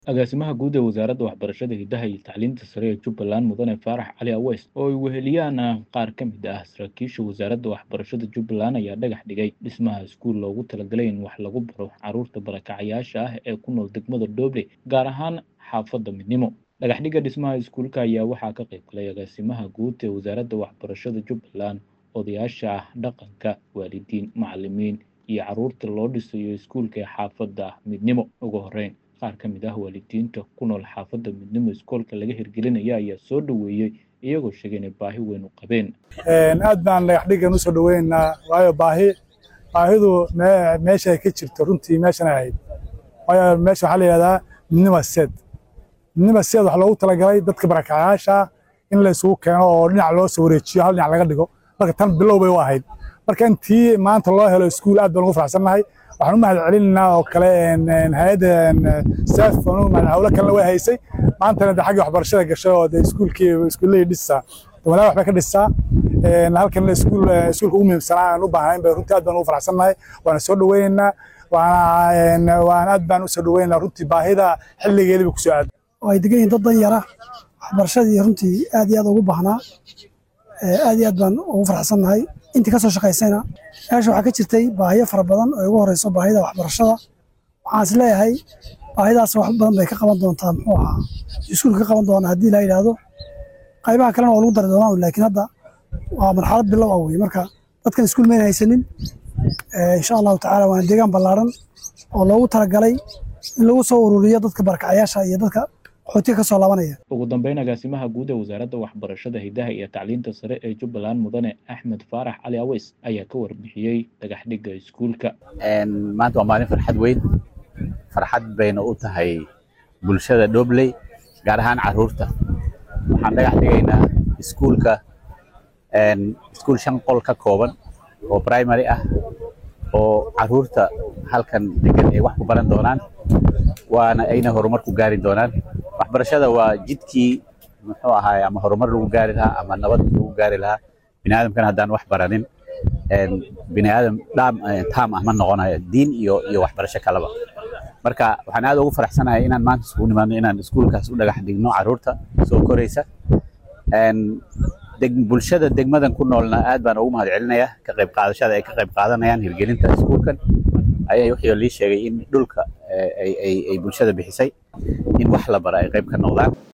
Agaasimaha Guud ee Wasaaradda Waxbarashada, Hidaha iyo Tacliinta Sare ee Jubbaland Mudane Faarax Cali Aweys oo ay weheliyaan qaar ka mid ah saraakiisha wasaaradda waxbarashada Jubbaland ayaa dhagax dhigay dhismaha iskuul loogu talagalay in wax lagu baro carruurta barakacayaasha ah ee ku nool degmada Dooble gaar ahaan xaafadda Midnimo. Dhagaxdhigga dhismaha iskuulka ayaa waxaa ka qayb galay agaasimaha guud ee wasaaradda waxbarashada Jubbaland, odayaasha dhaqanka, waalidiin, macallimiin iyo carruurta loo dhisayo iskuulka ee xaafadda Midnimo. Ugu horreyn, qaar ka mid ah waalidiinta ku nool xaafadda Midnimo iskoolka laga hirgelinayo ayaa soo dhoweeyey iyagoo sheegay inay baahi weyn u qabeen. aad baan dhagaxdhiggan usoo dhaweynaynaa waayo baahi baahidu me- meesha ay ka jirto runtii meeshan ay ahayd waayo meesha waxaa la yidhahdaa midnima seed midnima seed waxaa loogu talagalay dadka barakacayaasha in la isugu keeno oo dhinac loo soo wareejiyo hal dhinac laga dhigo marka tan bilow bay u ahayd marka intii maanta loo helo iskuul aad baan ugu faraxsannahay waxaan u mahad celinaynaa oo kale hay-adda staff hawlo kalena way haysay maantana de xagga waxbarashada gashay oo de iskuulkii iskuullahii dhisaa walaal waxbay ka dhisaa halkan iskuul iskuulka ugu muhiimsanaa aan u baahnayn bay runtii aad baan ugu faraxsannahay waana soo dhaweynaynaa waana waan aad baan usoo dhaweynaynaa runtii baahida xilligeedii bay kusoo aaday oo ay degan yihiin dad dan yara waxbarashadii runtii aad iyo aad ugu baahnaa aad iyo aad baan ugu faraxsannahay intii ka soo shaqaysayna meesha waxaa ka jirtay baahiyo fara badan oo ugu horeyso baahida waxbarashada waxaan is leeyahay baahidaas wax badan bay ka qaban doontaa muxuu ahaa iskuulka ka qaban doona haddii la yidhaahdo qaybaha kalena waa lagu dari doonaa laakiin hadda waa marxalad bilow ah weye marka dadkan iskuul mayna haysanin insha allahu tacaala waana deegaan ballaaran oo loogu talagalay in lagu soo ururiyo dadka barakacayaasha iyo dadka qaxootiga ka soo laabanaya Ugu dambeyn, agaasimaha guud ee wasaaradda waxbarashada, hidaha iyo tacliinta sare ee Jubbaland Mudane Axmed Faarax Cali Aweys ayaa ka warbixiyey dhagaxdhigga iskuulka. maanta waa maalin farxad weyn farxad bayna u tahay bulshada Doobley gaar ahaan carruurta waxaan dhagax dhigaynaa iskuulka iskuul shan qol ka kooban oo primary ah oo carruurta halkan degan ay wax ku baran doonaan waana ayna horumar ku gaari doonaan waxbarashada waa jidkii muxuu ahaay ama horumar lagu gaari lahaa ama nabad lagu gaari lahaa biniaadamkana haddaan wax baranin biniaadam dhaam taam ah ma noqonayo diin iyo iyo waxbarasho kaleba marka waxaan aad ugu faraxsanahay inaan maanta isugu nimaadno inaan iskuulkaas u dhagax dhigno carruurta soo koraysa bulshada degmadan ku noolna aad baan ugu mahad celinayaa ka qayb qaadashada ay ka qayb qaadanayaan hirgelinta iskuulkan ayaa wixii lii sheegay in dhulka ay bulshada bixisay in wax la bara ay qayb ka noqdaan